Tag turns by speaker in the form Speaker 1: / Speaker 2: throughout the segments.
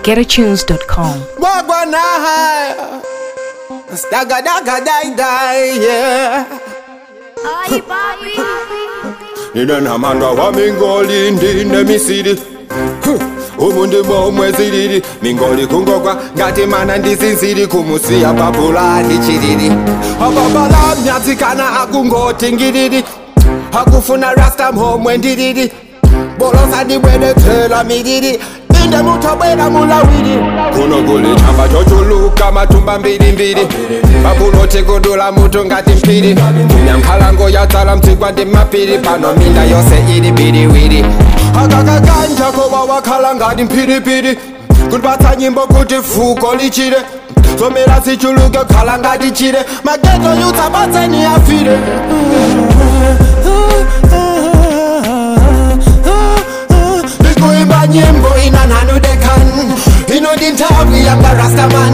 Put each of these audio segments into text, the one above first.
Speaker 1: www.getatunes.com.
Speaker 2: Wagwanahaya. Stagga dagga die die, yeah.
Speaker 3: Ay, papi.
Speaker 2: ninenamandwa wamingoli ndine misiri umuntu momwezilili mingoli kungokwa ngati mana ndizinzili kumusiya papula ndichilili ababala myatsikana akungoti ngilili akufuna rasta mhomwe ndilili bolosa ndibwelethela milili inde muthobwela mulawili kuno kuli chamba chochuluka matumba mbilimbili babuloti kudula mutu ngati mpili nyankhalango yatsala mtsigwa ndi mapiri pano minda yose ili biliwili akakakanja koba wakhala ngati mphiripiri kundipatsa nyimbo kuti fuko lichire zomera zichuluke khala ngati chire mageto yutsabatseni afire ndikuimba nyimbo ina nanu dekan inodi nthawi yanga rastaman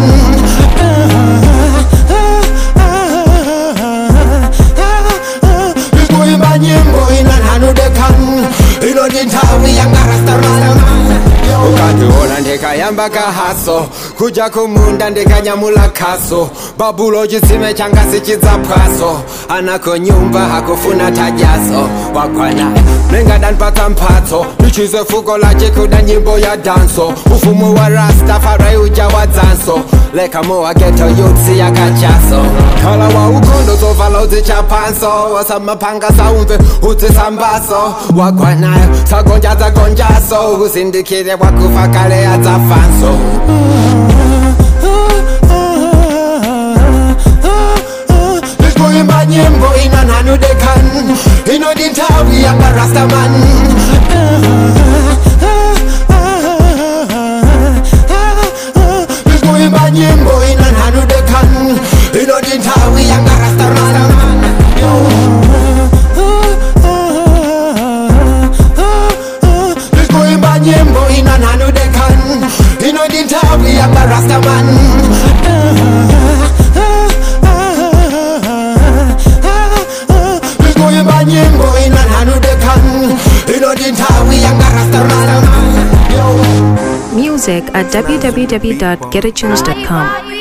Speaker 2: ndikuimba nyimbo ina nanu dekan inodi nthawi yanga rastaman ukandiona ndikayamba kahaso kuja kumunda ndikanyamula khaso babulo chitsime changa sichidzapwaso anako nyumba hakufuna tajaso wakwana nengadanipatsa mphatso ndichize fuko lachikuda nyimbo ya danso ufumu wa rastafari uja wa dzanso lekamo wa geto yutsi yakachaso khala wa ukhondo zovala udzichapanso wasamapanga saumve udzisambaso wagwanayo sagonja dzagonjaso uzindikire wakufa kale adzafanso ndikuimba nyimbo ina nanu dekan inodi nthawi yanga rastaman ndikuimba nyimbo ina nanu dekan inodi nthawi yanga rastaman ndikuimba nyimbo ina nanu dekan inodi nthawi yanga rastaman ndikuimba nyimbo ina nanu dekan inodi nthawi yanga rastaman
Speaker 1: Music at www.getatunes.com.